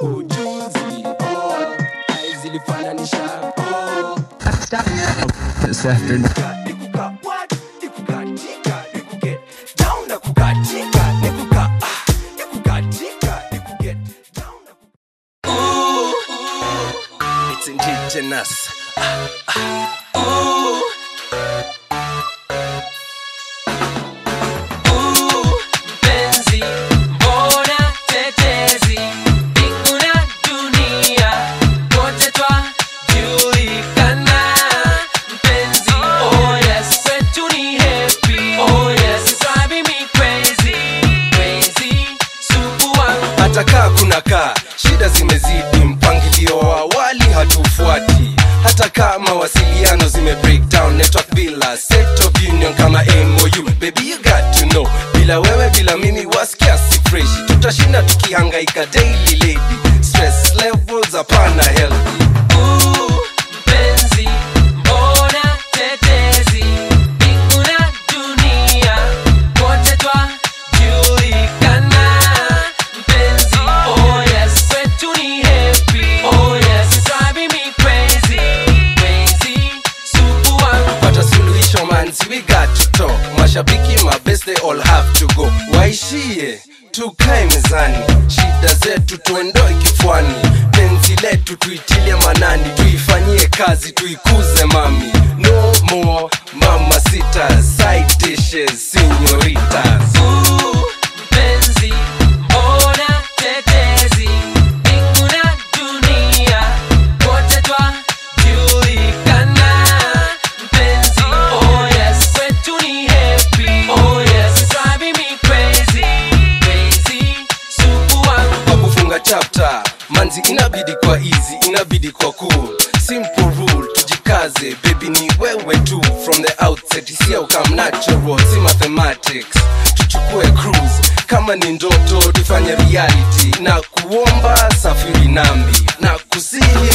ujuzi oh, ai zilifananisha oh. This afternoon. Nikuka what? Nikukatika, nikuget down na kukatika, nikuka ah, nikukatika, nikuget down na kukatika. Ooh, ooh, it's indigenous. Ah, ah, ooh. Ooh, mpenzi, mbona tetezi, mbingu na dunia, wote twajulikana. Mpenzi, oh yes, kwetu ni happy. Oh yes, it's driving me crazy, crazy, sugu wangu. hata kaa kuna kaa shida zimezidi mpangilio wa awali hatufuati hata kama mawasiliano zime break down network bila set of union kama mou baby you got to know bila wewe bila mimi wasikia si fresh tutashinda tukihangaika daily lady stress levels hapana healthy Ooh, mpenzi, mbona tetezi, mbingu na dunia, wote twajulikana. Mpenzi, oh yes, kwetu ni happy. Oh yes, it's driving me crazy, crazy, sugu wangu. Pata suluhisho manzi, we got to talk. Mashabiki mabest they all have to go. Waishie tukae mezani, shida zetu tuendoe kifuani, penzi letu tuitilie manani, tuifanyie kazi, tuikuze mami. No more mama sita, side dishes, senoritas. Ooh, mpenzi, mbona tetezi, mbingu na dunia, wote twajulikana. Mpenzi, oh yes, kwetu ni happy. Oh yes, it's driving me crazy, crazy, sugu wangu. Kwa kufunga chapter, manzi inabidi kwa easy, inabidi kwa cool. Simple rule, tujikaze, baby ni wewe tu. From the outset, isia ukam natural, si mathematics. Tuchukue cruise, kama ni ndoto tufanye reality. Na kuomba safiri nami, na kusihi